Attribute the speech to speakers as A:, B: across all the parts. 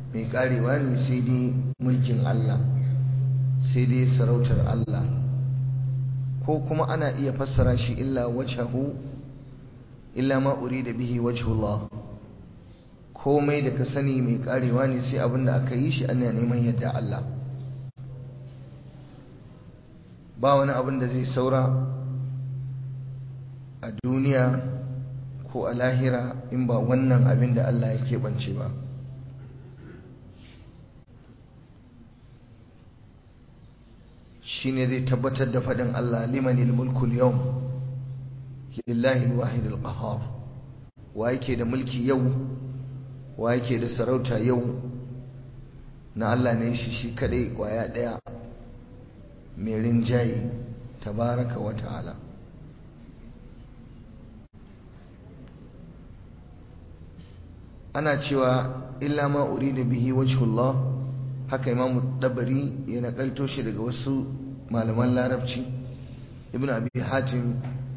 A: mai karewa ne sai dai mulkin Allah sai dai sarautar Allah ko kuma ana iya fassara shi illa wajhahu illa ma urida bihi wajhullah komai da ka sani mai karewa ne sai abin da aka yi shi ana neman yadda Allah ba wani abin da zai saura a duniya ko a lahira in ba wannan abin da Allah ya keɓance ba shi ne zai tabbatar da faɗin Allah limanil mulkul yau lillahi alwahidul qahhar wa yake da mulki yau wa yake da sarauta yau na Allah ne shi shi kadai kwaya daya mai rinjaye tabaraka wa ta'ala ana cewa illa ma urida bihi wajhullah haka imamu dabari ya nakalto shi daga wasu malaman larabci ibn abi hatim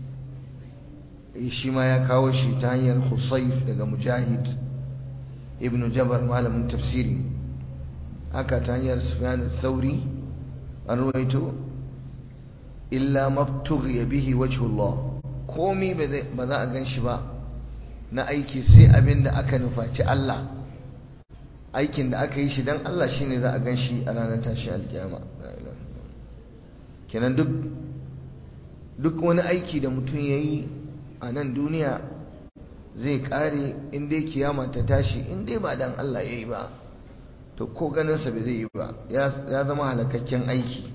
A: shi ma ya kawo shi ta hanyar husayf daga mujahid ibn jabar malamin tafsiri haka ta hanyar sufyan sauri an ruwaito illa mabtughi bihi wajhullah komai ba za a gan shi ba na aiki sai abin da aka nufaci Allah aikin da aka yi shi don Allah shi ne za a gan shi a ranar tashi alkiyama kenan duk duk wani aiki da mutum ya yi a nan duniya zai kare in dai kiyama ta tashi in dai ba dan Allah ya yi ba to ko ganinsa bai zai yi ba ya zama halakakken aiki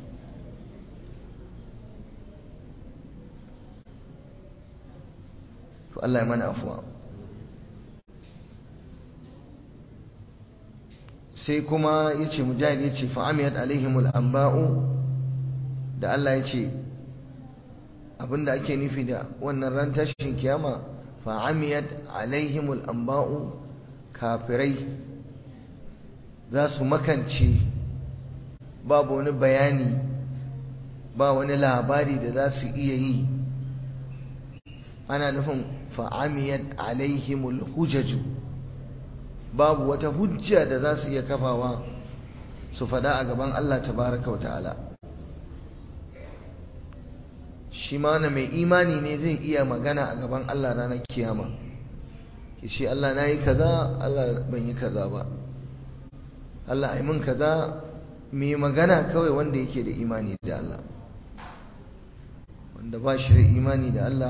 A: to Allah ya mana afuwa sai kuma ya ce mujahid ya ce fa'amiyat alaihimul amba'u da Allah ya ce abinda ake nufi da wannan ran tashin kiyama fa'amiyat alaihimul amba'u kafirai za su makance babu wani bayani ba wani labari da za su iya yi ana nufin fa'amiyat alaihimul hujaju babu wata hujja da za su iya kafawa su fada a gaban Allah tabaraka wa ta'ala shi ma wani mai imani ne zai iya magana a gaban Allah ranar kiyama ki shi Allah na yi kaza Allah ban yi kaza ba Allah ai mun kaza mai magana kawai wanda yake da imani da Allah wanda ba shi da imani da Allah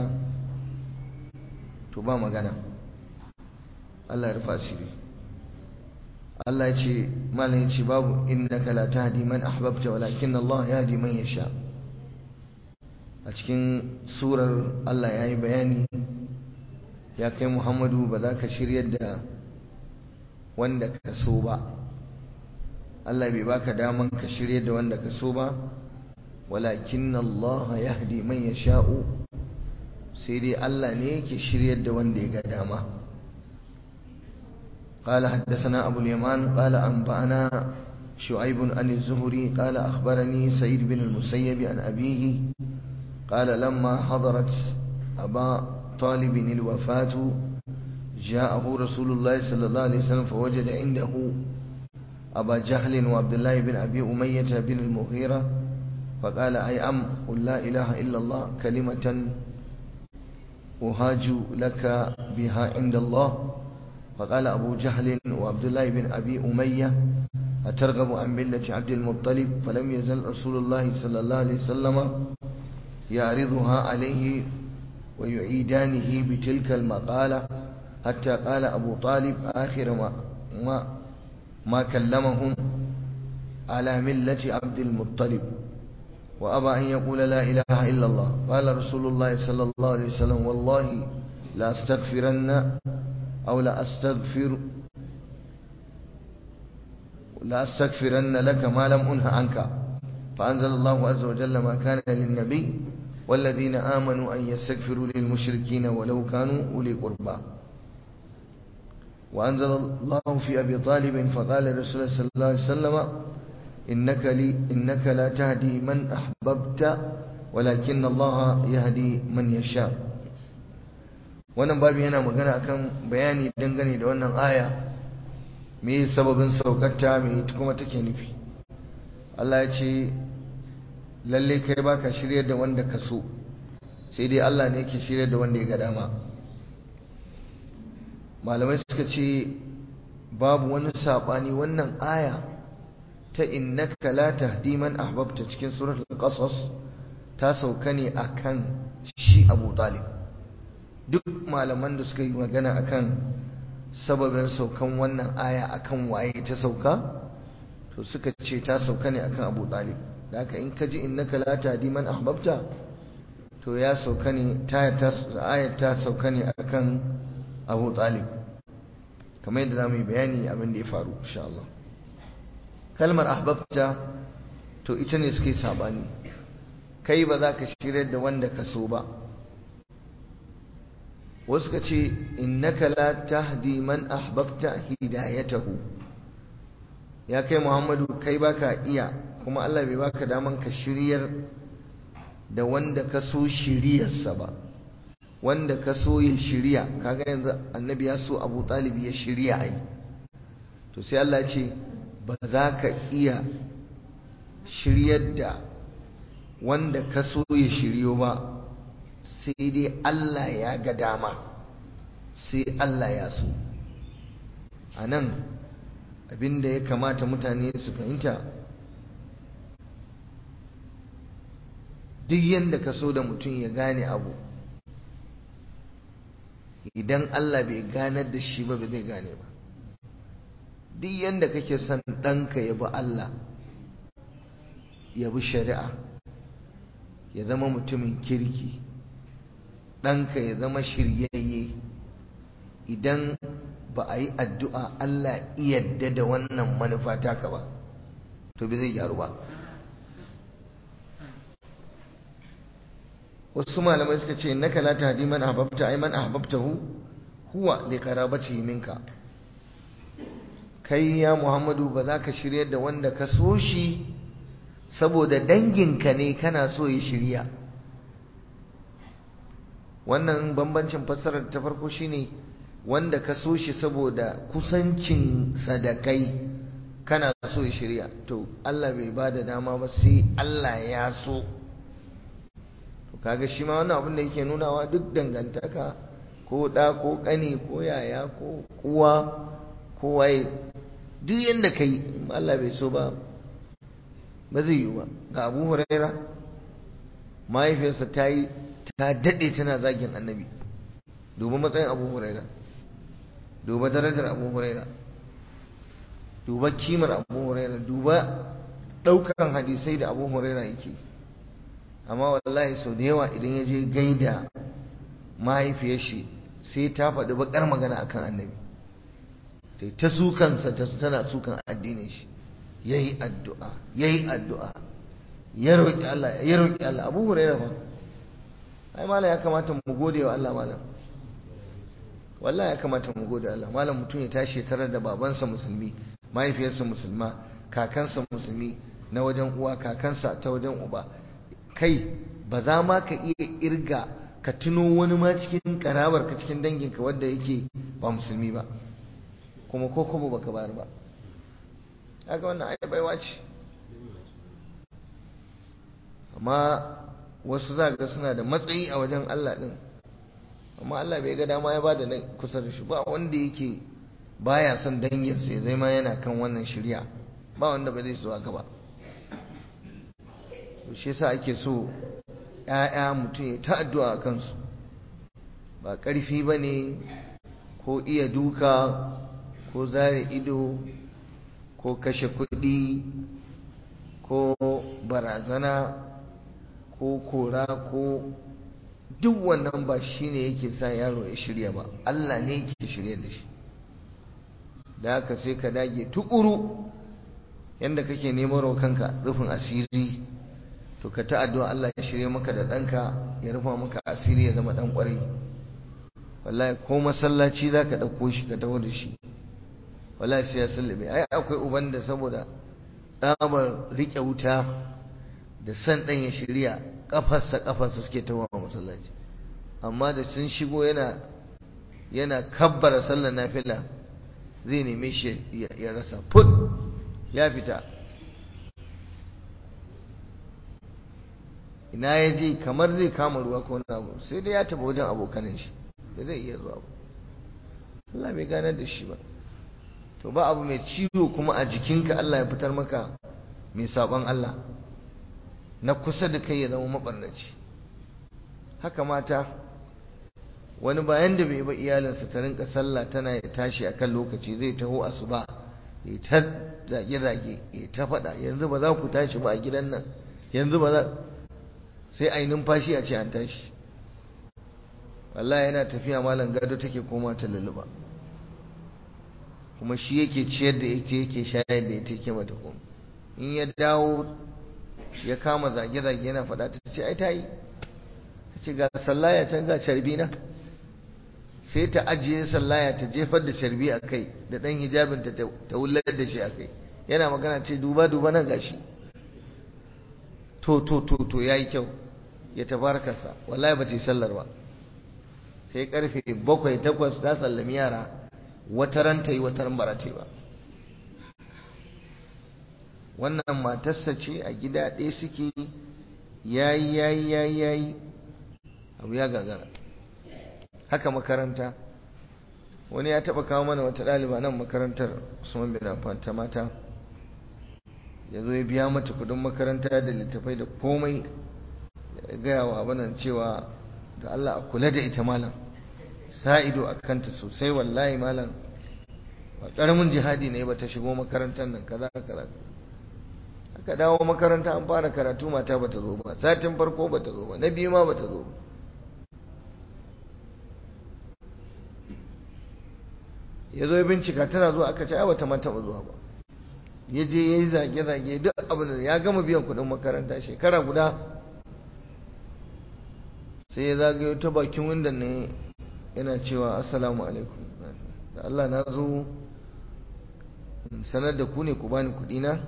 A: to ba magana Allah ya rufa asiri Allah ya ce malam ya ce babu innaka la tahdi man ahbabta walakin Allah yahdi man yasha a cikin surar Allah ya yi bayani ya kai Muhammadu ba za ka shiryar da wanda ka so ba Allah bai baka daman ka shiryar da wanda ka so ba walakin Allah yahdi man yasha'u sai dai Allah ne yake shiryar da wanda ya ga dama قال حدثنا أبو اليمان قال أنبأنا شعيب عن الزهري قال أخبرني سيد بن المسيب عن أبيه قال لما حضرت أبا طالب الوفاة جاءه رسول الله صلى الله عليه وسلم فوجد عنده أبا جهل وعبد الله بن أبي أمية بن المغيرة فقال أي أم قل لا إله إلا الله كلمة أهاج لك بها عند الله فقال أبو جهل وعبد الله بن أبي أمية أترغب عن ملة عبد المطلب فلم يزل رسول الله صلى الله عليه وسلم يعرضها عليه ويعيدانه بتلك المقالة حتى قال أبو طالب آخر ما, ما, ما كلمهم على ملة عبد المطلب وأبى أن يقول لا إله إلا الله قال رسول الله صلى الله عليه وسلم والله لا استغفرن أو لا أستغفر لا أستغفرن لك ما لم أنه عنك فأنزل الله عز وجل ما كان للنبي والذين آمنوا أن يستغفروا للمشركين ولو كانوا أولي قربى وأنزل الله في أبي طالب فقال رسول الله صلى الله عليه وسلم إنك, لي إنك لا تهدي من أحببت ولكن الله يهدي من يشاء wannan babu yana magana akan bayani dangane da wannan aya me sababin saukarta me kuma take nufi Allah ya ce lalle kai baka shirye da wanda ka so sai dai Allah ne yake shirye da wanda ya ga dama malamai suka ce babu wani sabani wannan aya ta innaka la tahdi man ahbabta cikin suratul qasas ta sauka ne akan shi Abu Talib duk malaman da suka yi magana akan sababin saukan wannan aya akan waye ta sauka to suka ce ta sauka ne akan Abu Talib da haka in ka ji innaka la tahdi man ahbabta to ya sauka ne ta ayat ta sauka ne akan Abu Talib kamar yadda zamu yi bayani abin da ya faru insha Allah kalmar ahbabta to ita ne suke sabani kai ba za ka shirya da wanda ka so ba wasu ka ce innaka la tahdi man ahbabta hidayatahu ya kai Muhammadu kai baka iya kuma Allah bai baka daman ka shiryar da wanda ka so shiryarsa ba wanda ka so ya shirya kaga yanzu annabi ya so Abu Talib ya shirya ai to sai Allah ce ba za ka iya shiryar da wanda ka so ya shiryo ba sai dai Allah ya ga dama sai Allah ya so a nan abinda ya kamata mutane su fahimta duk yadda ka so da mutum ya gane abu idan Allah bai ganar da shi ba ba zai gane ba duk yadda kake son ɗanka ya bi Allah ya bi shari'a ya zama mutumin kirki ɗanka ya zama shiryayye idan ba a yi addu'a Allah yadda da wannan manufa taka ba to bai zai gyaru ba wasu malamai suka ce naka la tahdi man ahbabta ay man ahbabtahu huwa li qarabatihi minka kai ya Muhammadu ba za ka shiryar da wanda ka so shi saboda danginka ne kana so ya shirya wannan bambancin fassarar ta farko shine wanda ka so shi saboda kusancin sadakai kana so ya shirya to Allah bai ba da dama ba sai Allah ya so to kaga shi ma wannan abin da yake nunawa duk dangantaka ko da ko kane ko yaya ko kuwa ko waye duk yanda kai Allah bai so ba ba zai yi ba ga Abu Huraira mahaifiyarsa ta yi ta daɗe tana zagin annabi duba matsayin abu huraira duba darajar abu huraira duba kimar abu huraira duba ɗaukan hadisai da abu huraira yake amma wallahi sau da yawa idan ya je gaida mahaifiyar shi sai ta faɗi baƙar magana akan annabi ta ta sukansa ta tana sukan addinin shi yayi addu'a yayi addu'a ya roƙi Allah ya roƙi Allah abu huraira fa ai malam ya kamata mu gode wa Allah malam wallahi ya kamata mu gode Allah malam mutum ya tashi tare da babansa musulmi mahaifiyarsa musulma kakansa musulmi na wajen uwa kakansa ta wajen uba kai ba za ma ka iya irga ka tuno wani ma cikin karabar ka cikin danginka wanda yake ba musulmi ba kuma ko kuma baka bayar ba haka wannan ai baiwa ce amma wasu za ga suna da matsayi a wajen Allah ɗin amma Allah bai ga dama ya bada nan kusa da shi ba wanda yake baya son danginsa ya zama yana kan wannan shirya ba wanda ba zai so haka ba to shi yasa ake so ƴaƴa mutum ya ta addu'a a kansu ba ƙarfi ba ne ko iya duka ko zare ido ko kashe kuɗi ko barazana ko kora ko duk wannan ba shi ne yake sa yaro ya shirya ba Allah ne yake shirya da shi da haka sai ka dage tukuru yadda kake neman kanka rufin asiri to ka ta addu'a Allah ya shirya maka da ɗanka ya rufa maka asiri ya zama ɗan ƙwarai wallahi ko masallaci za ka ɗauko shi ka taho da shi wallahi sai ya sallame ai akwai uban da saboda tsabar riƙe wuta da san ɗan ya shirya ƙafarsa ƙafarsa suke tawa masallaci amma da sun shigo yana yana kabbara sallar nafila zai neme shi ya rasa put ya fita ina ya je kamar zai kama ruwa ko wani abu sai dai ya taba wajen abokanin shi da zai iya zuwa ba Allah bai ganar da shi ba to ba abu mai ciwo kuma a jikinka Allah ya fitar maka mai sabon Allah na kusa da kai ya zama mabarnaci haka mata wani bayan da bai ba iyalinsa ta rinka sallah tana ya tashi akan lokaci zai taho asuba ya ta zage-zage ya ta faɗa yanzu ba za ku tashi ba a gidan nan yanzu ba za sai a yi numfashi a ce an tashi wallahi yana tafiya malam gado take koma ta lulluba kuma shi yake ciyar da yake yake shayar da ita yake mata kuma in ya dawo ya kama zage-zage yana faɗa ta ce ai ta yi ta ce ga sallaya can ga carbi na sai ta ajiye sallaya ta jefar da carbi a kai da ɗan hijabin ta ta wullar da shi a kai yana magana ce duba duba nan gashi to to to to yayi kyau ya tabarkarsa wallahi ba ta yi sallar ba sai karfe bakwai takwas ta sallami yara wata ran ta yi wata ran bara ta yi ba wannan matarsa ce a gida ɗaya suke yayi yayi yayi yayi abu ya gagara haka makaranta wani ya taɓa kawo mana wata ɗaliba nan makarantar Usman bin Affan ta mata ya zo ya biya mata kudin makaranta da littafai da komai gaya wa abinan cewa da Allah a kula da ita malam sa ido a kanta sosai wallahi malam ba ƙaramin jihadi ne ba ta shigo makarantar nan kaza kaza aka dawo makaranta an fara karatu mata ba ta zo ba satin farko ba ta zo ba na biyu ma ba ta zo ba ya zo ya bincika tana zuwa aka ce ai bata ma taɓa zuwa ba ya je ya yi zage-zage duk abin da ya gama biyan kuɗin makaranta shekara guda sai ya zagayo ta bakin windon ne yana cewa assalamu alaikum da Allah na zo sanar da ku ne ku bani kuɗi na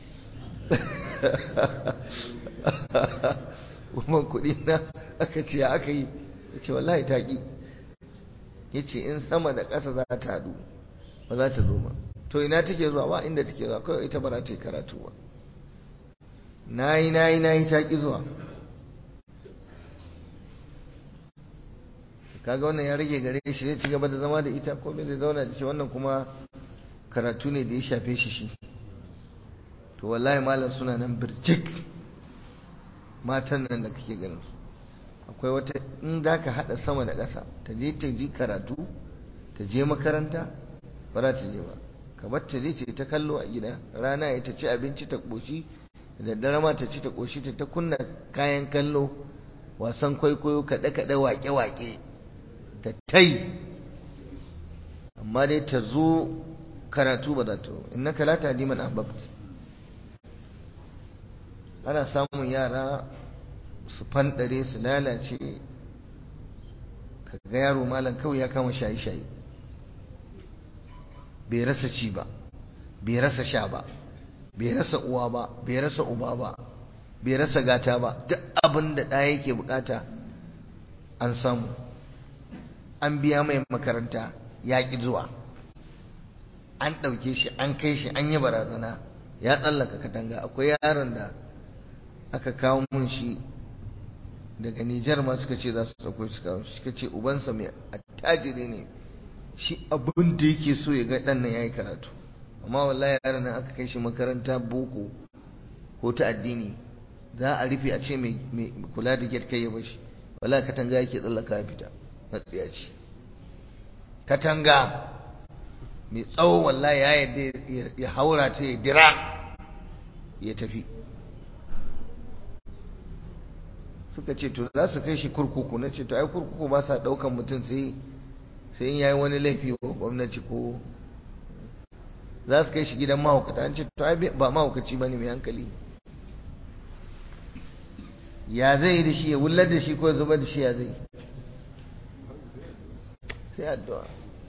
A: kuma kuɗi na aka ce ya aka yi ya ce wallahi ta ƙi ya ce in sama da ƙasa za ta haɗu ba za ta zo ba to ina take zuwa ba inda take zuwa kawai ita ba za ta yi karatu ba na yi na yi na yi ta ƙi zuwa kaga wannan ya rage gare shi zai ci gaba da zama da ita ko bai zai zauna da shi wannan kuma karatu ne da ya shafe shi shi to wallahi malam suna nan birjik matan nan da kake ganin su akwai wata in za ka haɗa sama da ƙasa ta je ta ji karatu ta je makaranta ba za ta je ba ka bar ta je ta ta kallo a gida rana ya ta ci abinci ta ƙoshi da daddare ma ta ci ta ƙoshi ta ta kunna kayan kallo wasan kwaikwayo kaɗe-kaɗe waƙe-waƙe ta tai amma dai ta zo karatu ba za ta innaka la tahdi man ahbabta ana samun yara su fanɗare su lalace kaga yaro malam kawai ya kama shayi-shayi bai rasa ci ba bai rasa sha ba bai rasa uwa ba bai rasa uba ba bai rasa gata ba duk abin da ɗaya yake bukata an samu an biya mai makaranta ya ƙi zuwa an ɗauke shi an kai shi an yi barazana ya tsallaka katanga akwai yaron da aka kawo mun shi daga Nijar ma suka ce za su sauko shi kawo suka ce ubansa mai attajiri ne shi abin da yake so ya ga ɗan nan ya yi karatu amma wallahi yaron nan aka kai shi makaranta boko ko ta addini za a rufe a ce mai kula da gate kai ya bashi wallahi katanga yake tsallaka ya fita matsiyaci katanga mai tsawo wallahi ya yadda ya haura ta ya dira ya tafi suka ce to za su kai shi kurkuku na ce to ai kurkuku ba sa daukan mutum sai sai in yayi wani laifi ko gwamnati ko za su kai shi gidan mahaukata an ce to ai ba mahaukaci bane mai hankali ya zai yi da shi ya wullar da shi ko ya zubar da shi ya zai sai addu'a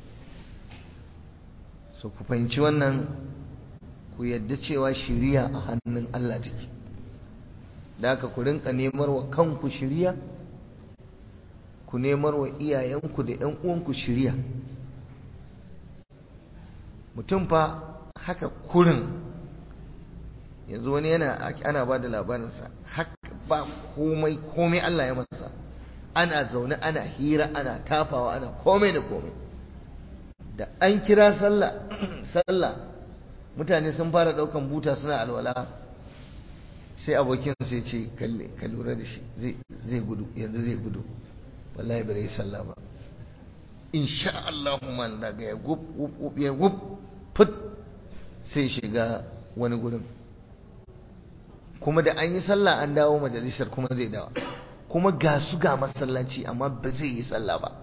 A: so ku fahimci wannan ku yadda cewa shiriya a hannun Allah take da haka ku rinka nemar wa kanku shiriya ku nemar wa iyayenku da ƴan uwanku shiriya mutum fa haka kurin yanzu wani yana ana ba da labarinsa haka ba komai komai Allah ya masa ana zaune ana hira ana tafawa ana komai da komai da an kira sallah sallah mutane sun fara daukan buta suna alwala sai abokin sai ce kalle ka lura da shi zai gudu yanzu zai gudu wallahi bai sallah ba insha Allah man daga ya gub gub ya gub put sai shiga wani gurin kuma da an yi sallah an dawo majalisar kuma zai dawo kuma ga su ga masallaci amma ba zai yi sallah ba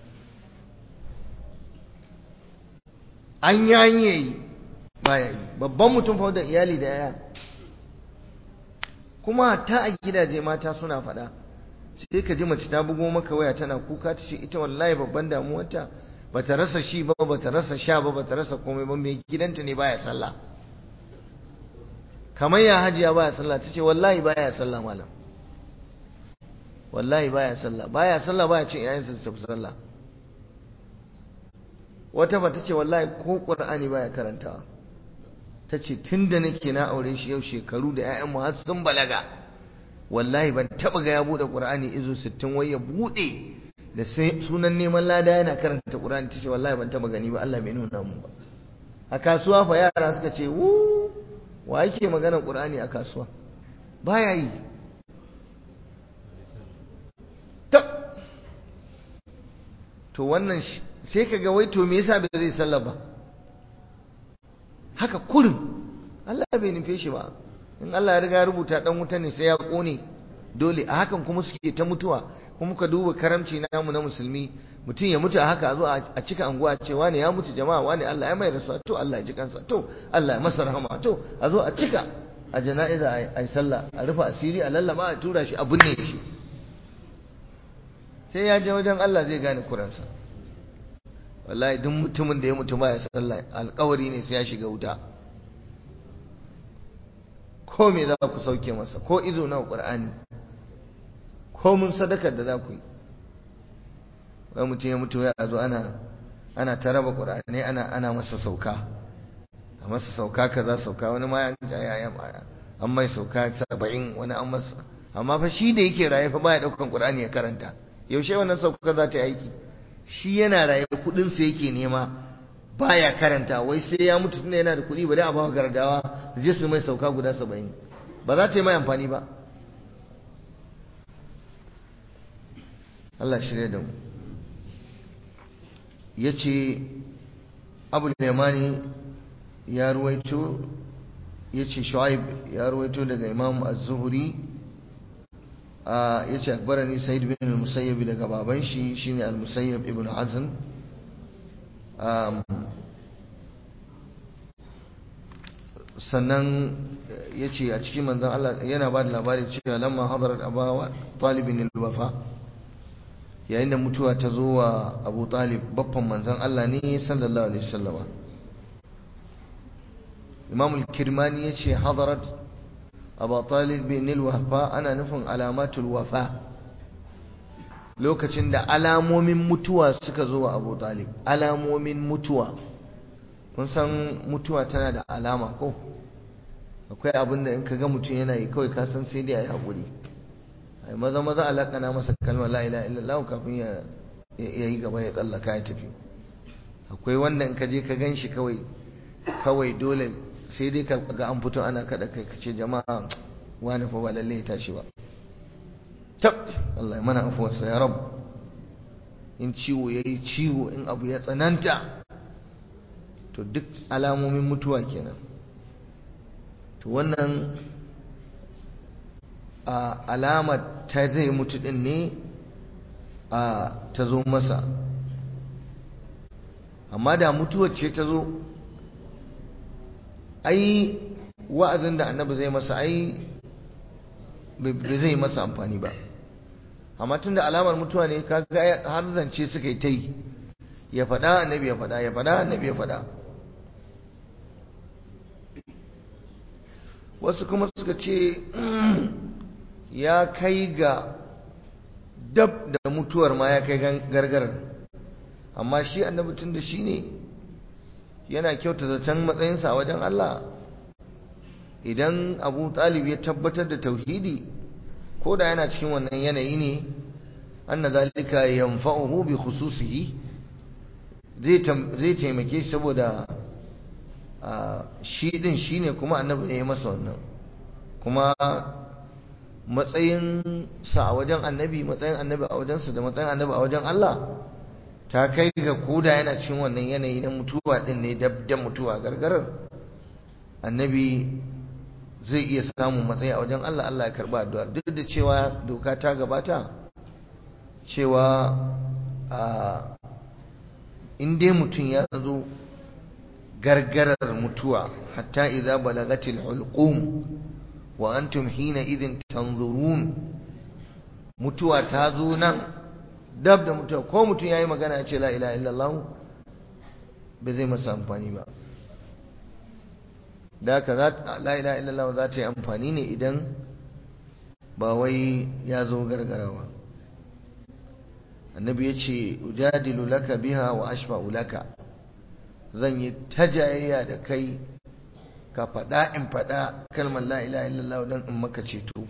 A: an yayi baya yi babban mutum fa da iyali da yaya kuma ta a gidaje mata suna faɗa sai ka ji mace ta bugo maka waya tana kuka ta ce ita wallahi babban damuwarta bata rasa shi ba bata rasa sha ba bata rasa komai ba mai gidanta ne baya sallah kamar ya hajiya baya sallah ta ce wallahi baya sallah malam wallahi baya sallah baya sallah baya cin yayansa su tafi sallah wata ba ta ce wallahi ko qur'ani baya karantawa ta ce tun da nake na aure shi yau shekaru da 'ya'yanmu har sun balaga wallahi ban taɓa ga ya buɗe ƙur'ani izo sittin wai ya buɗe da sunan neman lada yana karanta ƙur'ani ta ce wallahi ban taɓa gani ba Allah bai nuna mu ba a kasuwa fa yara suka ce wu wa yake magana ƙur'ani a kasuwa baya yi to wannan sai ka ga wai to me yasa bai zai sallah ba haka kurin Allah bai nufe shi ba in Allah ya riga ya rubuta dan wuta ne sai ya kone dole a hakan kuma suke ta mutuwa kuma ka duba karamci namu na musulmi mutum ya mutu a haka a zo a cika anguwa ce wani ya mutu jama'a wani Allah ya mai rasuwa to Allah ya ji kansa to Allah ya masa rahama to a zo a cika a jana'iza a yi sallah a rufe asiri a lallaba a tura shi a binne shi sai ya je wajen Allah zai gane kuransa wallahi duk mutumin da ya mutu ba ya sallah alkawari ne sai ya shiga wuta ko me za ku sauke masa ko izo na qur'ani ko mun sadakar da za ku yi wai mutum ya mutu ya zo ana ana ta raba qur'ani ana ana masa sauka a masa sauka kaza sauka wani ma ya ya an mai sauka 70 wani an masa amma fa shi da yake raye fa baya daukan qur'ani ya karanta yaushe wannan sauka za ta yi aiki shi yana raye kudin sa yake nema baya karanta wai sai ya mutu tunda yana da kudi bari a bawa gardawa su je su mai sauka guda 70 ba za ta yi mai amfani ba Allah shirye da mu yace Abu Yamani ya ruwaito yace Shu'aib ya ruwaito daga Imam Az-Zuhri yace akbarani Sa'id bin al-Musayyib daga baban shi shine al-Musayyib ibn Hazn sannan yace a cikin manzon Allah yana ba da labari cewa lamma hadarat Aba Talibin al-Wafa yayin da mutuwa ta zo wa Abu Talib babban manzon Allah ne sallallahu alaihi wasallama Imam al-Kirmani yace hadarat Abu Talib bin al-Wafa ana nufin alamatul wafa lokacin da alamomin mutuwa suka zo wa Abu Talib alamomin mutuwa kun san mutuwa tana da alama ko akwai abin da in ka ga mutum yana yi kawai ka san sai dai a yi haƙuri ai maza maza alaƙana masa kalmar la ilaha illallah kafin ya yi gaba ya tsallaka ya tafi akwai wanda in ka je ka gan shi kawai kawai dole sai dai ka ga an fito ana kada kai ka ce jama'a wani fa ba lalle ya tashi ba tab Allah ya mana afuwarsa ya rabu in ciwo ya yi ciwo in abu ya tsananta to duk alamomin mutuwa kenan to wannan a alama ta zai mutu din ne a ta zo masa amma da mutuwar ce ta zo ai wa'azin da annabi zai masa ai bai zai masa amfani ba amma tun da alamar mutuwa ne kaga har zance suka yi ta yi ya faɗa annabi ya faɗa ya faɗa annabi ya faɗa wasu kuma suka ce ya kai ga dab da mutuwar ma ya kai gargarar amma shi annabi tun da shi ne yana kyauta zaton matsayinsa a wajen Allah idan abu talib ya tabbatar da tauhidi ko da yana cikin wannan yanayi ne anna zalika yanfa'uhu bi khususihi zai taimake shi saboda shi din shine kuma annabi ne ya masa wannan kuma matsayin sa a wajen annabi matsayin annabi a wajensa da matsayin annabi a wajen Allah ta kai ga koda yana cikin wannan yanayi na mutuwa din ne dab da mutuwa gargarar annabi zai iya samun matsayi a wajen Allah Allah ya karba addu'ar duk da cewa doka ta gabata cewa in dai mutum ya zo gargarar mutuwa hatta idza balagatil hulqum wa antum hina idin tanzurun mutuwa ta zo nan dab da mutuwa ko mutum yayi magana ya ce la ilaha illallah ba zai masa amfani ba da haka la ilaha illallah za ta yi amfani ne idan ba wai ya zo gargarawa annabi ya ce ujadilu laka biha wa ashfa'u laka zan yi tajayayya da kai ka faɗa in faɗa kalmar la ilaha illallah don in maka ceto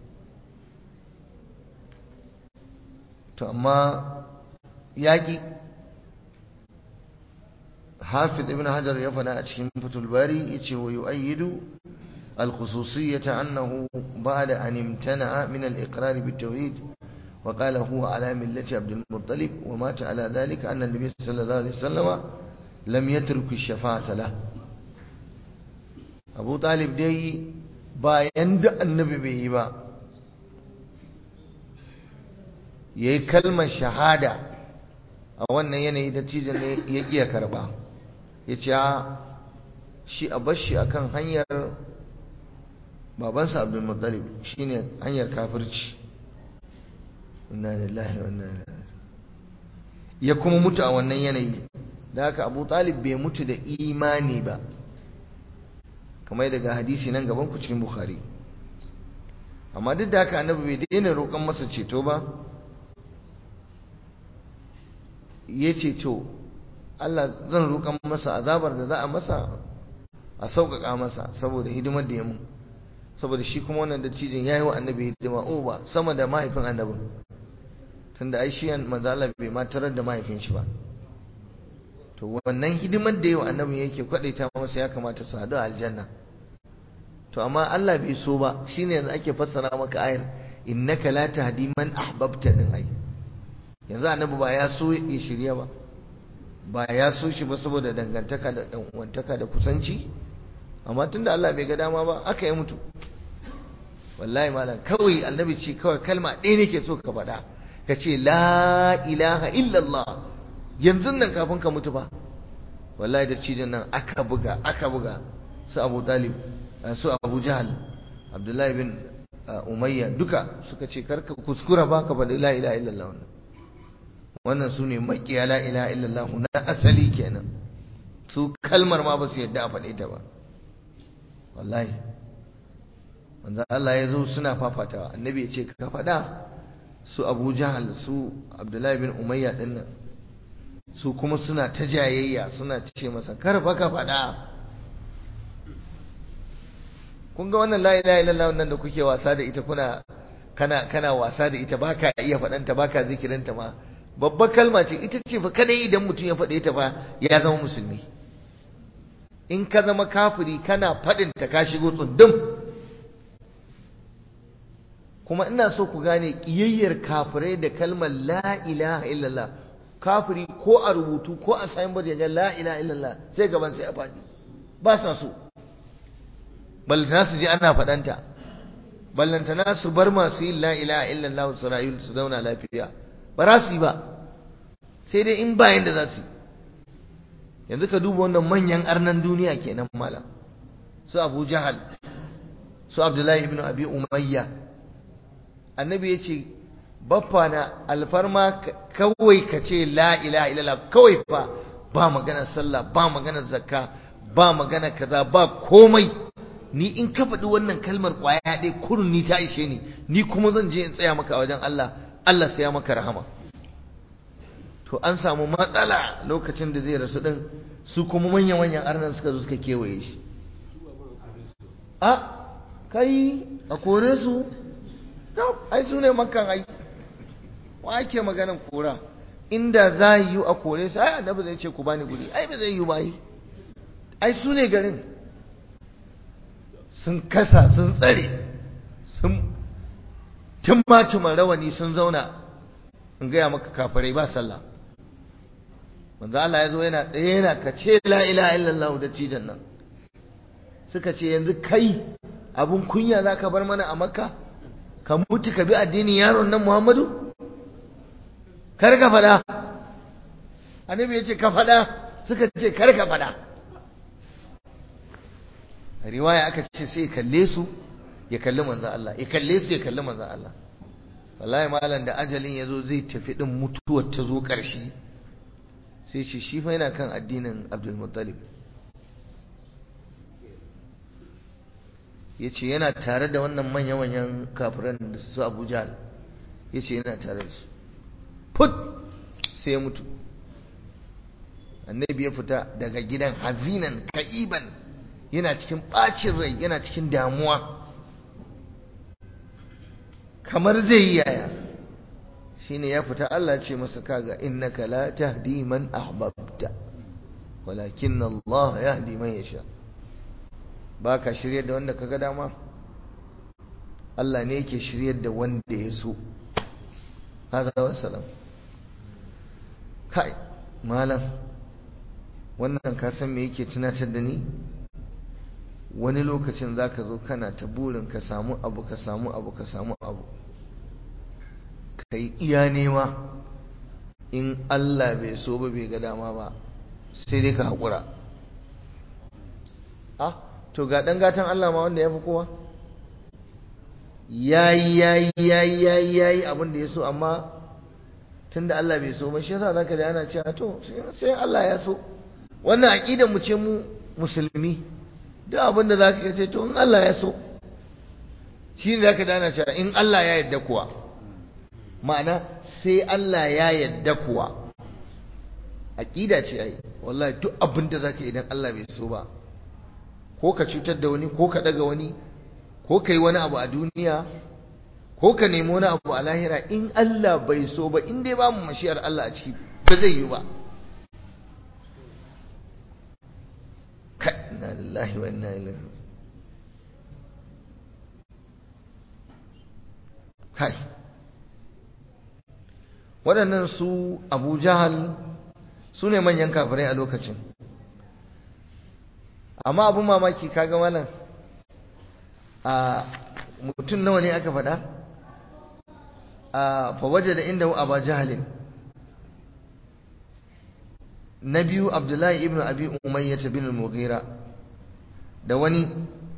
A: to amma yaƙi hafiz ibn hajar ya faɗa a cikin fatul bari ya ce wa yu'ayyidu الخصوصية أنه بعد أن امتنع من الإقرار بالتوحيد وقال هو على ملة عبد المطلب ومات على ذلك أن النبي صلى الله عليه وسلم لم يترك الشفاعة له أبو طالب دي bayan da annabi bai yi ba ya yi kalmar shahada a wannan yanayi da cijin ne ya iya karba ya ce shi a bashi akan hanyar babansa abdulmuttalib shine hanyar kafirci inna lillahi wa inna ilaihi ya kuma mutu a wannan yanayi da haka abu talib bai mutu da imani ba kamar daga hadisi nan gaban ku cikin bukhari amma duk da haka annabi bai daina roƙon masa ceto ba ya ceto Allah zan roƙon masa azabar da za a masa a sauƙaƙa masa saboda hidimar da ya mun saboda shi kuma wannan dattijan ya yi wa annabi hidima o ba sama da mahaifin annabin tunda ai shi manzo Allah bai ma tarar da mahaifin shi ba to wannan hidimar da yawa annabin yake kwadaita masa ya kamata su hadu a aljanna to amma Allah bai so ba shine yanzu ake fassara maka ayar innaka la tahdi man ahbabta din ai yanzu annabi ba ya so ya shirya ba ba ya so shi ba saboda dangantaka da dan uwantaka da kusanci amma tunda Allah bai ga dama ba aka yi mutu wallahi malam kawai annabi ce kawai kalma ɗaya nake so ka faɗa ka ce la ilaha illallah yanzu nan kafin ka mutu ba wallahi da cijin nan aka buga aka buga su abu talib su abu jahal abdullahi bin umayya duka suka ce karka kuskura ba ka faɗi la ilaha illallah wannan wannan su ne makiya la ilaha illallah na asali kenan su kalmar ma ba su yadda a faɗe ta ba wallahi wanda Allah ya zo suna fafatawa annabi ya ce ka faɗa su abu jahal su abdullahi bin umayya ɗin nan su kuma suna ta jayayya suna ce masa karfa ka faɗa kun ga wannan la ilaha illallah wannan da kuke wasa da ita kuna kana kana wasa da ita baka iya faɗanta baka zikirinta ma babbar kalma ce ita ce fa kadai idan mutum ya faɗe ta fa ya zama musulmi in ka zama kafiri kana faɗin ta ka shigo tsundum kuma ina so ku gane ƙiyayyar kafirai da kalmar la ilaha illallah kafiri ko a rubutu ko a signboard ya la ilaha illallah sai gaban sai a faɗi ba sa so ballantana su ji ana faɗanta ballantana su bar masu yin la ilaha illallah su rayu su zauna lafiya ba za su yi ba sai dai in bayan da za su yi yanzu ka duba wannan manyan arnan duniya kenan malam su abu jahal su abdullahi ibn abi umayya annabi ya ce baffa na alfarma kawai ka ce la ilaha illallah kawai fa ba magana sallah ba magana zakka ba magana kaza ba komai ni in ka faɗi wannan kalmar ƙwaya ɗaya kurun ni ta ishe ni ni kuma zan je in tsaya maka a wajen Allah Allah sai ya maka rahama to an samu matsala lokacin da zai rasu din su kuma manyan-manyan arnan suka zo suka kewaye shi a kai a kore su ai su ne makan ai wa ake maganan kora inda za yi a kore su ai annabi zai ce ku bani guri ai ba zai yi ba yi ai su ne garin sun kasa sun tsare sun tumatuman rawani sun zauna in gaya maka kafirai ba sallah manzo Allah ya zo yana tsaye yana kace la ilaha illallah da cidan nan suka ce yanzu kai abun kunya zaka bar mana a makka ka mutu ka bi addinin yaron nan Muhammadu kar ka fada annabi ya ce ka fada suka ce kar ka fada riwaya aka ce sai kalle su ya kalli manzo Allah ya kalle su ya kalli manzo Allah wallahi malam da ajalin yazo zai tafi din mutuwar ta zo karshe sai shi shi fa yana kan addinin Abdul Muttalib yace yana tare da wannan manya-manyan kafiran da su Abu Jahl yace yana tare da su put sai ya mutu annabi ya fita daga gidan hazinan ka'iban yana cikin bacin rai yana cikin damuwa kamar zai yi yaya shine ya fita Allah ce masa kaga innaka la tahdi man ahbabta walakin Allah yahdi man yasha baka shiryar da wanda kaga dama Allah ne yake shiryar da wanda ya so hada wassalam kai malam wannan ka san me yake tunatar da ni wani lokacin za ka zo kana ta burin ka samu abu ka samu abu ka samu abu ka yi iya nema in Allah bai so ba bai ga dama ba sai dai ka haƙura ah to ga ɗan gatan Allah ma wanda ya fi kowa yayi yayi yayi yayi yayi abin da ya so amma tunda Allah bai so ba shi yasa zaka ji ana cewa to sai Allah ya so wannan aqidar mu ce mu musulmi duk abin da za ka ce to in Allah ya so shi ne za ka dana cewa in Allah ya yadda kuwa ma'ana sai Allah ya yadda kuwa aƙida ce ai wallahi duk abin da za ka idan Allah bai so ba ko ka cutar da wani ko ka ɗaga wani ko ka yi wani abu a duniya ko ka nemi wani abu a lahira in Allah bai so ba in dai ba mu mashiyar Allah a ciki ba zai yi ba inna lillahi wa inna ilaihi kai waɗannan su abu jahal su ne manyan kafirai a lokacin amma abin mamaki kaga malam a mutum nawa ne aka faɗa a fawaje da inda abu jahalin na biyu abdullahi ibn abi umayyah bin al-mughira da wani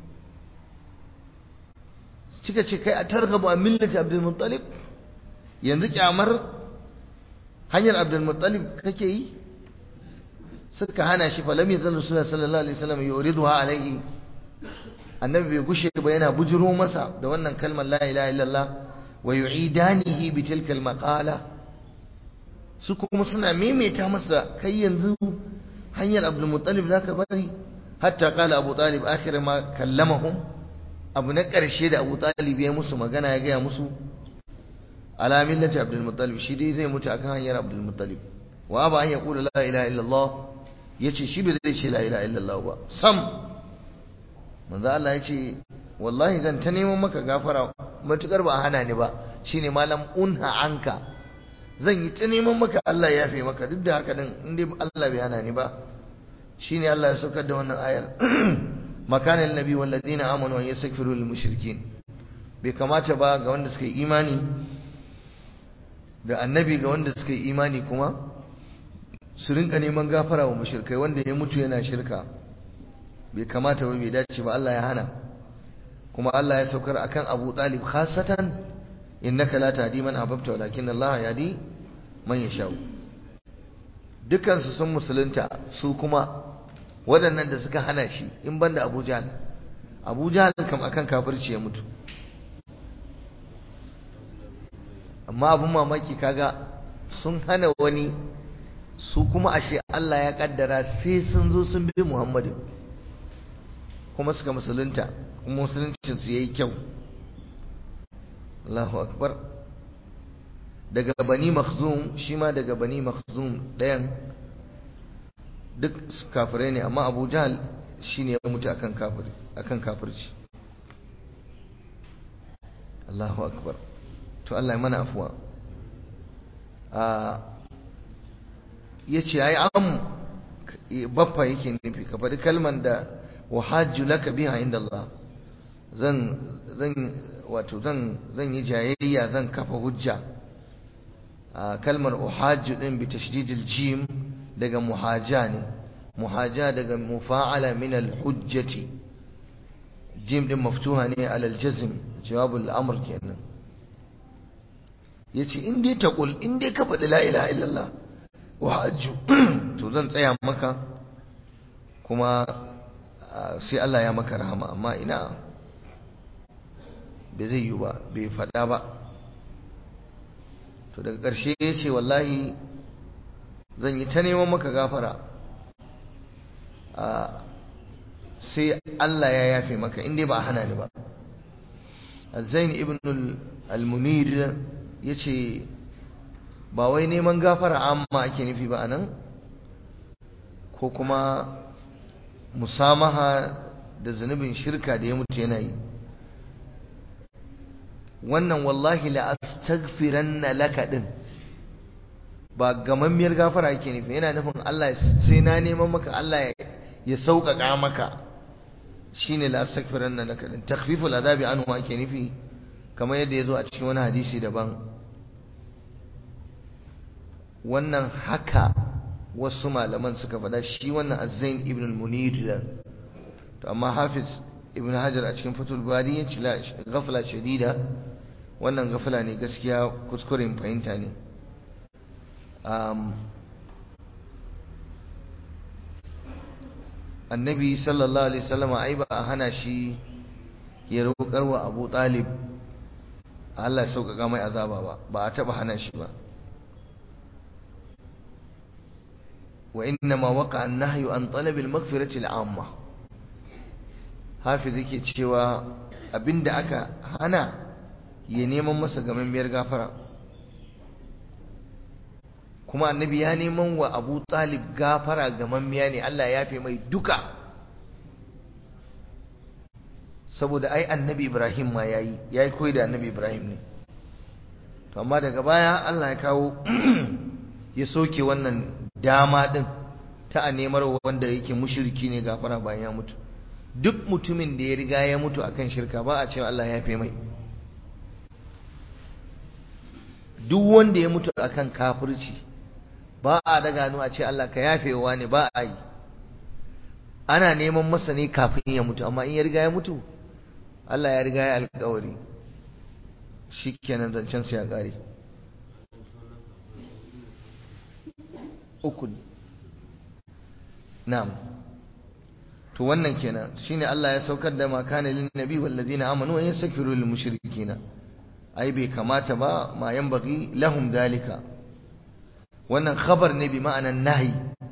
A: cika ce kai a targhabu a millati abdul muttalib yanzu kyamar hanyar abdul muttalib kake yi suka hana shi fa lam yazal rasulullah sallallahu alaihi wasallam yuriduha alaihi annabi bai gushe ba yana bujiro masa da wannan kalmar la ilaha illallah wa yu'idanihi bi tilka al-maqala su kuma suna maimaita masa kai yanzu hanyar abdulmuttalib za ka bari hatta kala abu talib akhir ma kallamahum abu na ƙarshe da abu talib ya musu magana ya gaya musu ala millati abdulmuttalib shi dai zai mutu akan hanyar abdulmuttalib wa aba an yaqulu la ilaha illallah yace shi bai zai ce la ilaha illallah ba sam manzo Allah yace wallahi zan ta neman maka gafara matukar ba hana ni ba shine malam unha anka zan yi ta neman maka Allah ya fi maka duk da haka din in dai Allah bai hana ni ba shine Allah ya saukar da wannan ayar makana annabi wal ladina amanu an yastaghfiru lil mushrikin bai kamata ba ga wanda suka yi imani da annabi ga wanda suka yi imani kuma su rinka neman gafara wa mushrikai wanda ya mutu yana shirka bai kamata ba bai dace ba Allah ya hana kuma Allah ya saukar akan Abu Talib khasatan innaka la tahdi man ahbabta walakin Allah yahdi man yasha dukkan su sun musulunta su kuma waɗannan da suka hana shi in banda Abu Jahl Abu Jahl kam akan kafirci ya mutu amma abun mamaki kaga sun hana wani su kuma ashe Allah ya kaddara sai sun zo sun bi Muhammadu kuma suka musulunta kuma musuluncin su yayi kyau Allahu akbar daga bani makhzum shi ma daga bani makhzum ɗayan duk kafirai ne amma Abu Jahl shine ya mutu akan kafiri akan kafirci Allahu akbar to Allah ya mana afuwa a yace ai am baffa yake nufi ka faɗi kalman da wahajju laka biha inda Allah zan zan wato zan zan yi jayayya zan kafa hujja a kalmar uhajju din bi tashdidil jim daga muhaja ne muhaja daga mufa'ala min al-hujjati jim din maftuha ne alal jazm jawabul amr kenan yace in dai taqul in dai ka faɗi la ilaha illallah wa hajju to zan tsaya maka kuma sai Allah ya maka rahama amma ina bai zai yi ba bai faɗa ba to daga ƙarshe ya ce wallahi zan yi ta neman maka gafara sai Allah ya yafe maka inda ba a hana ni ba zain ibn al-munir ya ce ba wai neman gafara amma ake nufi ba anan ko kuma musamaha da zunubin shirka da ya mutu yana yi wannan wallahi la astaghfiranna laka din ba gamammiyar gafara yake nufi yana nufin Allah sai na neman maka Allah ya sauƙaƙa maka shine la astaghfiranna laka din takhfiful adabi anhu ake nufi kamar yadda ya zo a cikin wani hadisi daban wannan haka wasu malaman suka faɗa shi wannan azzain ibn al-munir to amma hafiz ibn hajar a cikin fatul bari ya ci gafla shadida wannan gafla ne gaskiya kuskuren fahimta ne annabi sallallahu alaihi wasallam ai ba a hana shi ya roƙar wa abu talib Allah ya sauƙaƙa mai azaba ba ba a taɓa hana shi ba وإنما وقع النهي عن طلب المغفرة العامة hafiz yake cewa abinda aka hana ya neman masa gamammiyar gafara kuma annabi ya neman wa abu talib gafara gamammiya ne Allah ya fi mai duka saboda ai annabi ibrahim ma yayi yayi koyi da annabi ibrahim ne to amma daga baya Allah ya kawo ya soke wannan dama din ta a nemar wanda yake mushriki ne gafara bayan ya mutu duk mutumin da ya riga ya mutu akan shirka ba a cewa Allah ya fi mai duk wanda ya mutu akan kafirci ba a daga hannu a ce Allah ka yafewa ne ba a yi ana neman masa ne kafin ya mutu amma in ya riga ya mutu Allah ya riga ya alkawari shi kenan zancen ya ƙare uku na'am to wannan kenan shine Allah ya saukar da ma kana lin nabi wal ladina amanu wa yastaghfiru lil mushrikina ai bai kamata ba ma yanbaghi lahum dalika wannan khabar ne bi ma'anan nahi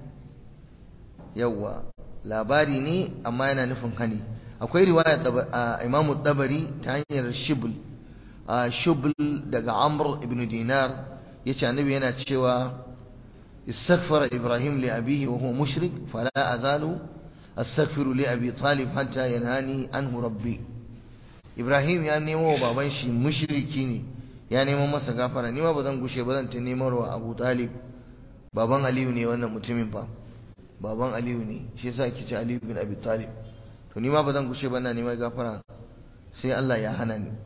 A: yawa labari ne amma yana nufin hani akwai riwaya Imam Tabari ta hanyar Shibl Shibl daga Amr ibn Dinar yace annabi yana cewa استغفر إبراهيم لأبيه وهو مشرك فلا أزال أستغفر لأبي طالب حتى ينهاني عنه ربي إبراهيم يا نيمو بابان شي مشركي ya neman masa gafara ni ma ba zan gushe ba zan ta nemar wa Abu Talib baban Aliyu ne wannan mutumin fa baban Aliyu ne shi yasa ake ce Aliyu bin Abi Talib to ni ma ba zan gushe ba na neman gafara sai Allah ya hana ni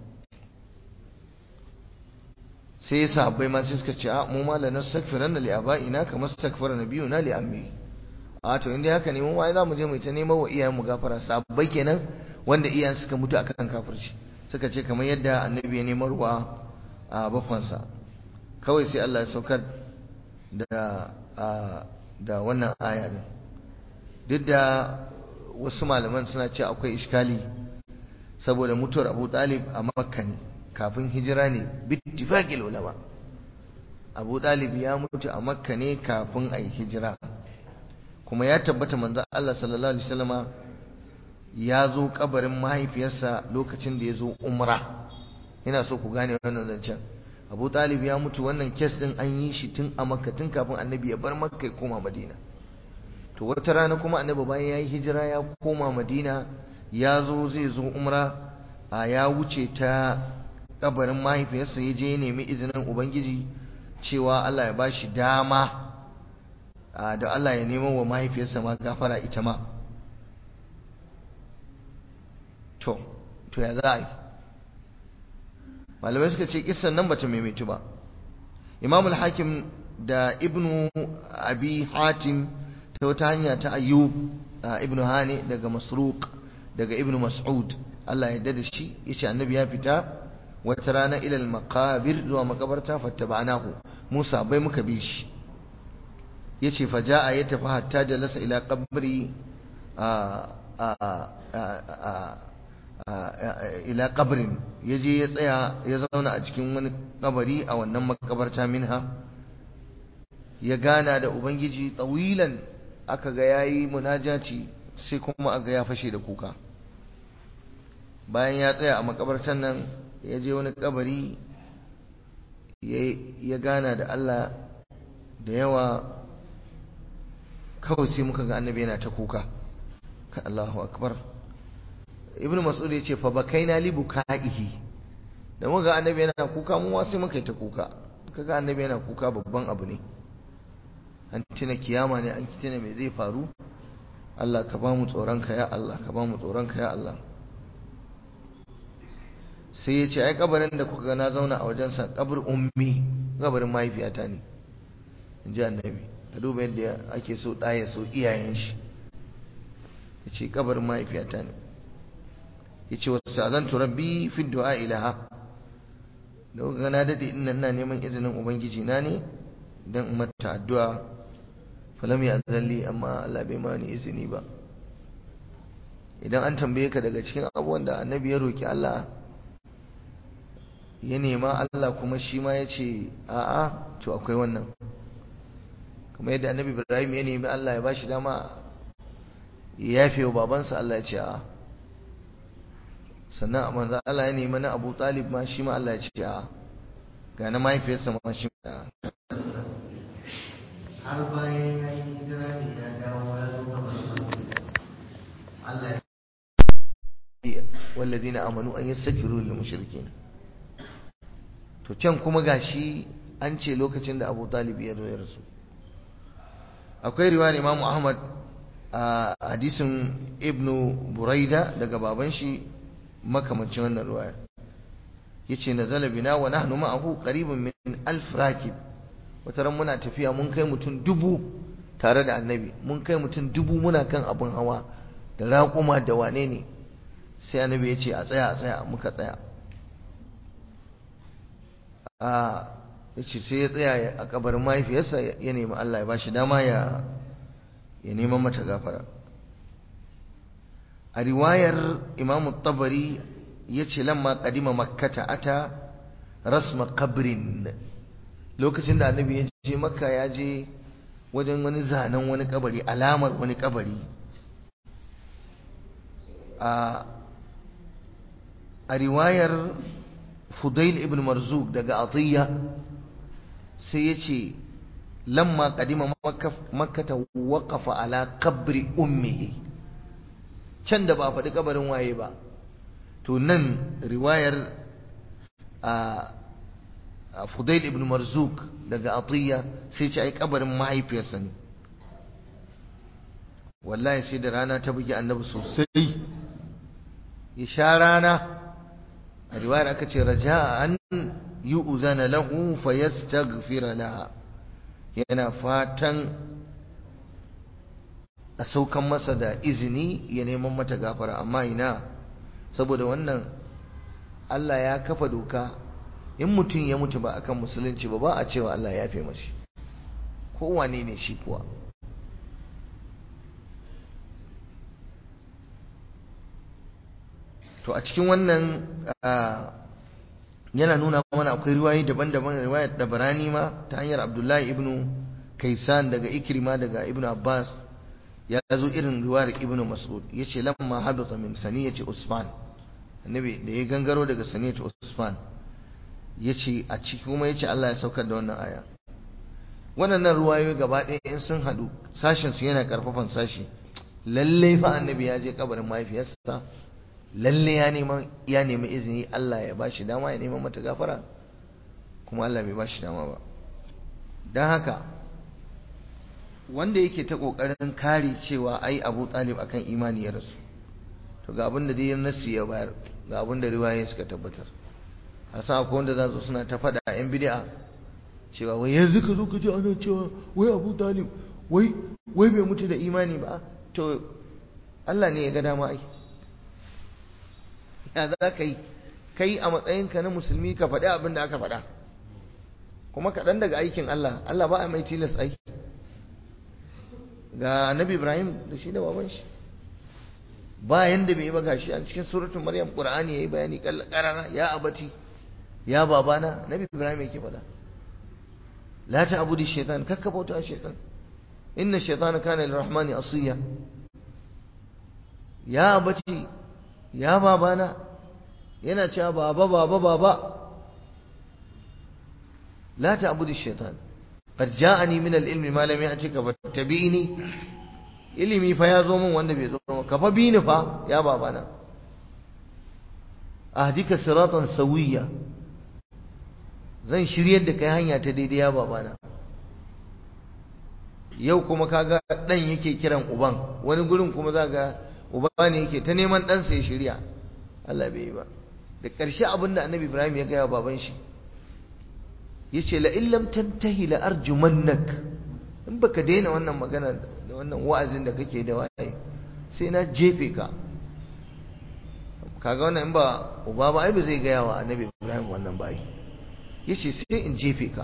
A: sai sahabbai ma sai suka ce a mu ma la nastaghfiranna li abaina kama astaghfara nabiyuna li ammi a to inda haka ne mu ma za mu je mu ta neman wa iyayen mu gafara sahabbai kenan wanda iyayen suka mutu akan kafirci suka ce kamar yadda annabi ya nemar wa a bafansa kawai sai Allah ya saukar da da wannan aya din duk da wasu malaman suna ce akwai iskali saboda mutuwar Abu Talib a Makka ne kafin hijira ne bittifaqil ulama abu ɗalib ya mutu a makka ne kafin a yi hijira kuma ya tabbata manzan Allah sallallahu alaihi wasallama ya zo kabarin mahaifiyarsa lokacin da ya zo umra ina so ku gane wannan zancen abu ɗalib ya mutu wannan kes ɗin an yi shi tun a makka tun kafin annabi ya bar makka ya koma madina to wata rana kuma annabi bayan ya yi hijira ya koma madina ya zo zai zo umra a ya wuce ta kabarin mahaifiyarsa ya je ya nemi izinin ubangiji cewa Allah ya bashi dama da Allah ya nemo wa mahaifiyarsa ma gafara ita ma to to ya za a yi malamai suka ce kissan nan bata maimaitu ba imam al-hakim da ibnu abi hatim ta wata hanya ta ayyub ibnu hani daga masruq daga ibnu mas'ud Allah ya da shi yace annabi ya fita wata rana ilal makabir zuwa makabarta fattaba'nahu Musa bai muka bi shi yace fa jaa ya tafi hatta jalasa ila qabri ila qabrin yaje ya tsaya ya zauna a cikin wani kabari a wannan makabarta minha ya gana da ubangiji tsawilan aka ga yayi munajaci sai kuma aga ya fashe da kuka bayan ya tsaya a makabartan nan ya je wani kabari ya gana da Allah da yawa kawai sai muka ga annabi yana ta kuka ka Allahu akbar ibnu mas'ud ya ce fa bakaina li bukaihi da muka ga annabi yana kuka mu sai muka yi ta kuka kaga annabi yana kuka babban abu ne an tuna kiyama ne an tuna me zai faru Allah ka ba mu tsoronka ya Allah ka ba mu tsoronka ya Allah sai ya ce ai kabarin da kuka na zauna a wajensa kabar ummi kabarin mahaifiyata ne in ji annabi ka duba yadda ake so ɗaya so iyayen shi ya ce kabarin mahaifiyata ne ya ce wasu azantu rabbi fi du'a ilaha da kuka na daɗe ina ina neman izinin ubangiji na ne don in mata addu'a falam ya zalli amma Allah bai mani izini ba idan an tambaye ka daga cikin abubuwan da annabi ya roki Allah ya nema Allah kuma shi ma ya ce a'a to akwai wannan kuma yadda annabi Ibrahim ya nemi Allah ya bashi dama ya yafe wa babansa Allah ya ce a'a sannan a manzo Allah ya nemi na Abu Talib ma shi ma Allah ya ce a'a ga na mahaifiyarsa ma shi ma har bayan ya yi hijira ne ya dawo ya zo kamar Allah ya والذين آمنوا أن يستغفروا للمشركين to can kuma gashi an ce lokacin da Abu Talib ya zo ya rasu akwai riwayar Imam Ahmad a hadisin Ibn Buraida daga baban shi makamancin wannan riwaya yace nazala bina wa nahnu ma'ahu qariban min alf rakib wata ran muna tafiya mun kai mutum dubu tare da annabi mun kai mutum dubu muna kan abin hawa da raƙuma da wane ne sai annabi ya ce a tsaya a tsaya muka tsaya a ya ce sai ya tsaya a kabarin mahaifiyarsa ya nemi Allah ya ba shi dama ya ya neman mata gafara a riwayar imam tabari ya ce lamma kadima makkata ata rasma kabrin lokacin da annabi ya je makka ya je wajen wani zanen wani kabari alamar wani kabari a a riwayar fudail ibn marzuk daga atiyya sai ya ce lamma kadima makkata waƙafa ala kabri ummihi can da ba a faɗi kabarin waye ba to nan riwayar a fudail ibn marzuk daga atiyya sai ce ai kabarin mahaifiyarsa ne wallahi sai da rana ta bugi annabi sosai ya sha rana a riwayar aka ce raja an yi uzana lahu fa yastaghfira laha yana fatan a saukan masa da izini ya neman mata gafara amma ina saboda wannan Allah ya kafa doka in mutum ya mutu ba akan musulunci ba ba a cewa Allah ya fi mashi kowane ne shi kuwa to a cikin wannan yana nuna mana akwai riwayoyi daban-daban riwayar Dabarani ma ta hanyar Abdullahi ibn Kaisan daga Ikrima daga Ibn Abbas ya zo irin riwayar Ibn Mas'ud yace lamma habata min saniyati Usman annabi da ya gangaro daga saniyati Usman yace a ciki kuma yace Allah ya saukar da wannan aya wannan ruwayoyi gaba ɗaya in sun haɗu sashin su yana karfafan sashi lalle fa annabi ya je kabarin mahaifiyarsa lalle ya nema ya nemi izini Allah ya bashi dama ya nema mata gafara kuma Allah bai bashi dama ba dan haka wanda yake ta kokarin kare cewa ai Abu Talib akan imani ya rasu to ga abin da dai nasi ya bayar ga abin da riwayoyi suka tabbatar asa akwai wanda za su suna ta faɗa yan bid'a cewa wai yanzu ka zo ka ji ana cewa wai Abu Talib wai wai bai mutu da imani ba to Allah ne ya ga dama ai ya za ka yi kai a matsayinka na musulmi ka faɗi abin da aka faɗa kuma kaɗan daga aikin Allah Allah ba a mai tilas aiki ga annabi Ibrahim da shi da baban shi ba yanda bai yi ba gashi a cikin suratul Maryam Qur'ani yayi bayani karara ya abati ya babana nabi Ibrahim yake faɗa la ta'budu shaytan kakka bauta shaytan inna shaytana kana lirrahmani asiya ya abati ya babana yana cewa baba baba baba la ta'budu shaytan qad ja'ani min al-ilmi ma lam ya'tika fattabi'ni ilimi fa ya zo min wanda bai zo ka fa bi ni fa ya babana ahdika siratan sawiya zan shiryar da kai hanya ta daidai ya babana yau kuma kaga dan yake kiran uban wani gurin kuma za ga uba ne yake ta neman ɗansa ya shirya Allah bai yi ba da ƙarshe abin da annabi ibrahim ya gaya baban shi ya ce la'in lam tantahi la arjumannak in baka daina wannan magana da wannan wa'azin da kake da waye sai na jefe ka kaga wannan in ba uba ba ai ba zai gaya wa annabi ibrahim wannan ba ya ce sai in jefe ka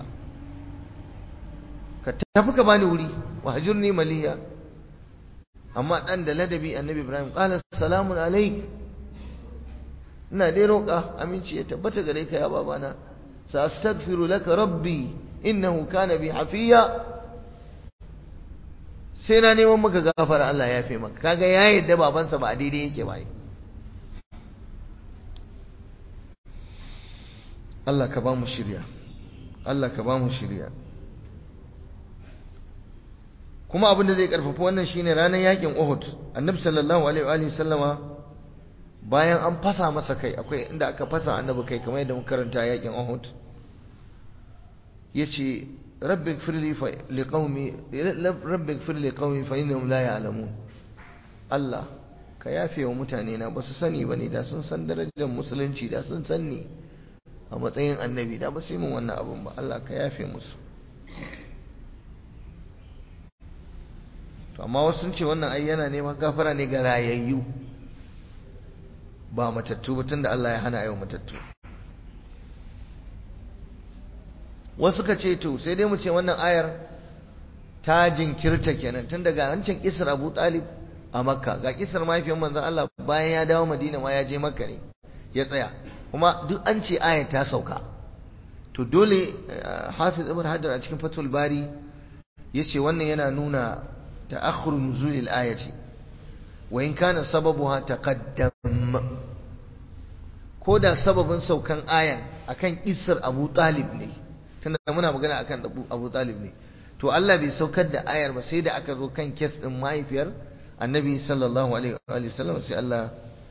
A: ka tafi ka bani wuri wa hajurni maliya amma dan da ladabi annabi ibrahim qala salamun alaik ina dai roƙa aminci ya tabbata gare ka ya babana sa astaghfiru laka rabbi innahu kana bi hafiya sai na neman maka gafara Allah ya fi maka kaga ya yadda babansa ba daidai yake ba Allah ka ba mu shirya Allah ka ba mu shirya kuma abin da zai karfafa wannan shine ranar yakin Uhud annabi sallallahu alaihi wa sallama bayan an fasa masa kai akwai inda aka fasa annabi kai kamar yadda muka karanta yakin Uhud yace rabbi ighfirli fa liqaumi rabbi ighfirli qaumi fa innahum la ya'lamun Allah ka yafe wa mutane na ba su sani bane da sun san darajar musulunci da sun sanni a matsayin annabi da ba su yi mun wannan abun ba Allah ka yafe musu to amma wasu sun ce wannan ai yana neman gafara ne ga rayayyu ba matattu ba tunda Allah ya hana ayo matattu wasu ka ce to sai dai mu ce wannan ayar ta jinkirta kenan tun daga hancin kisar Abu Talib a Makka ga kisar mahaifiyar manzon Allah bayan ya dawo Madina ma ya je Makka ne ya tsaya kuma duk an ce ayar ta sauka to dole Hafiz Ibn Hajar a cikin Fathul Bari yace wannan yana nuna ta'akhkhur nuzul al-ayati wa in kana sababuha taqaddam ko da sababin saukan ayan akan isar Abu Talib ne tunda muna magana akan Abu Talib ne to Allah bai saukar da ayar ba sai da aka zo kan kes din mahaifiyar Annabi sallallahu alaihi wa sallam sai Allah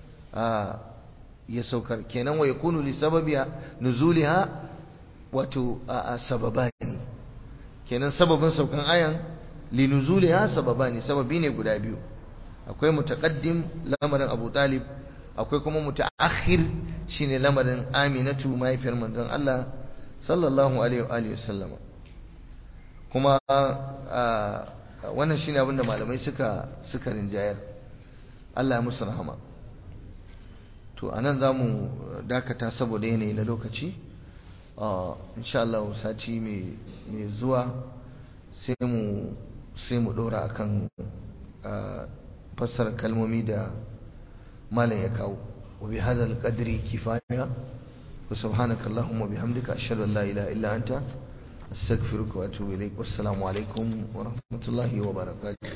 A: ya saukar kenan wa yakunu li sababiha nuzuliha wato sababani kenan sababin saukan ayan li nuzuliha sababani sababi ne guda biyu akwai mutaqaddim lamarin Abu Talib akwai kuma mutaakhir shine lamarin Aminatu mahaifiyar manzon Allah sallallahu alaihi wa sallam kuma wannan shine abinda malamai suka suka rinjayar Allah ya musu rahama to anan zamu dakata saboda yanayi na lokaci insha Allah sati mai zuwa sai mu sai mu dora akan fassara kalmomi da malam ya kawo wa bi hadal qadri kifaya wa subhanaka allahumma bihamdika ashhadu an la ilaha illa anta astaghfiruka wa atubu ilaik wassalamu alaikum wa rahmatullahi wa barakatuh